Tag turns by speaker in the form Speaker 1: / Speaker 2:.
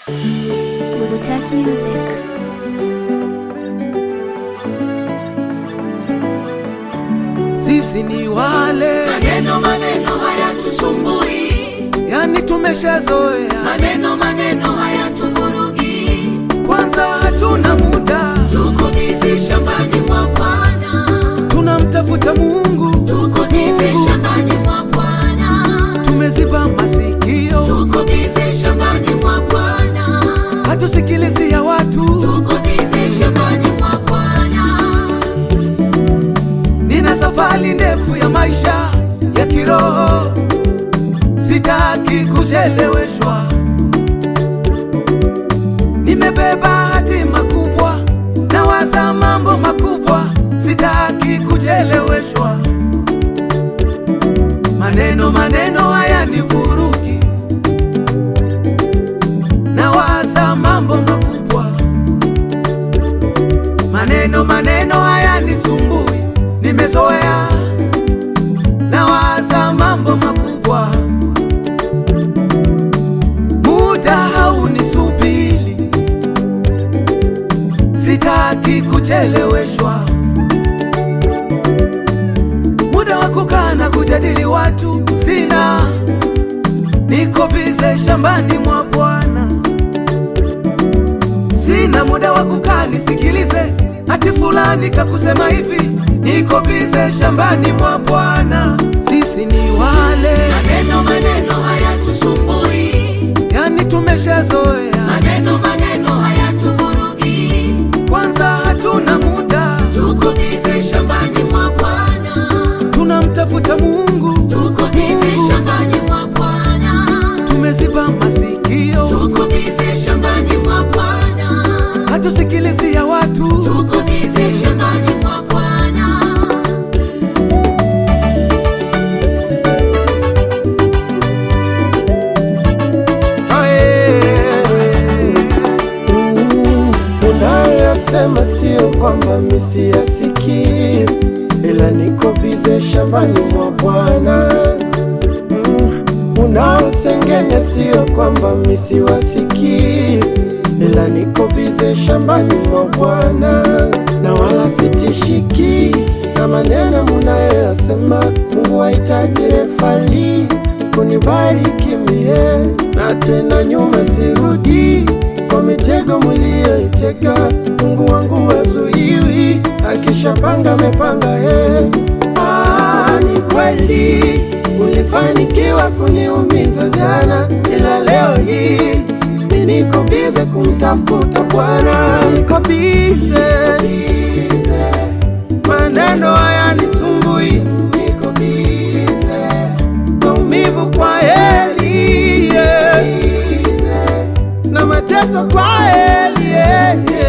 Speaker 1: Touch music.
Speaker 2: Sisi ni wale
Speaker 3: Maneno maneno hayatusumbui,
Speaker 2: yani, tumeshazoea
Speaker 3: maneno maneno hayatuvurugi.
Speaker 2: kwanza, hatuna muda,
Speaker 3: Tuko bizi shambani mwa Bwana,
Speaker 2: tunamtafuta Mungu,
Speaker 3: tuko bizi
Speaker 2: Mungu.
Speaker 3: shambani mwa Bwana,
Speaker 2: tumeziba masikio,
Speaker 3: tuko bizi shambani mwa Bwana,
Speaker 2: hatusikilizi ya watu.
Speaker 3: tuko bizi shambani mwa Bwana.
Speaker 2: Nina safari ndefu ya maisha ya kiroho, sitaki kucheleweshwa. Nimebeba hatima kubwa, nawaza mambo makubwa, sitaki kucheleweshwa. Maneno maneno haya ni vurugi, nawaza mambo makubwa maneno maneno haya ni sumbui, nimezoea nawaza mambo makubwa, muda haunisubiri, sitaki kucheleweshwa, muda wa kukaa na kujadili watu sina, niko bize shambani mwa Bwana sina muda wa kukaa nisikilize ati fulani kakusema hivi, niko bize shambani mwa Bwana. Sisi ni wale
Speaker 3: Maneno maneno hayatusumbui,
Speaker 2: yani, tumeshazoea
Speaker 3: maneno maneno hayatuvurugi.
Speaker 2: kwanza, hatuna muda,
Speaker 3: Tuko bizi shambani mwa Bwana,
Speaker 2: tunamtafuta Mungu,
Speaker 3: tuko bizi
Speaker 2: Mungu.
Speaker 3: shambani mwa Bwana,
Speaker 2: tumeziba masikio,
Speaker 3: tuko bizi shambani mwa Bwana,
Speaker 2: hatusikilizi ya watu.
Speaker 3: tuko bizi shambani mwa Bwana.
Speaker 4: Unayoyasema sio kwamba misiyasikii, ila niko bize shambani mwa Bwana. Mm, Unaosengenya sio kwamba misiwasikii, ila niko bize shambani mwa Bwana, na wala sitishiki na maneno munayoyasema. Mungu hahitaji refali kunibariki mie, na tena nyuma sirudi kwa mitego mliyoitega. Mungu wangu wazuiwi, akishapanga amepanga ye. Ah, ni kweli ulifanikiwa kuniumiza jana, ila leo hii mi niko bize kumtafuta Bwana, niko bize, maneno haya nisumbui, niko bize, maumivu kwa heli yeah na mateso kwa heli yeah, yeah.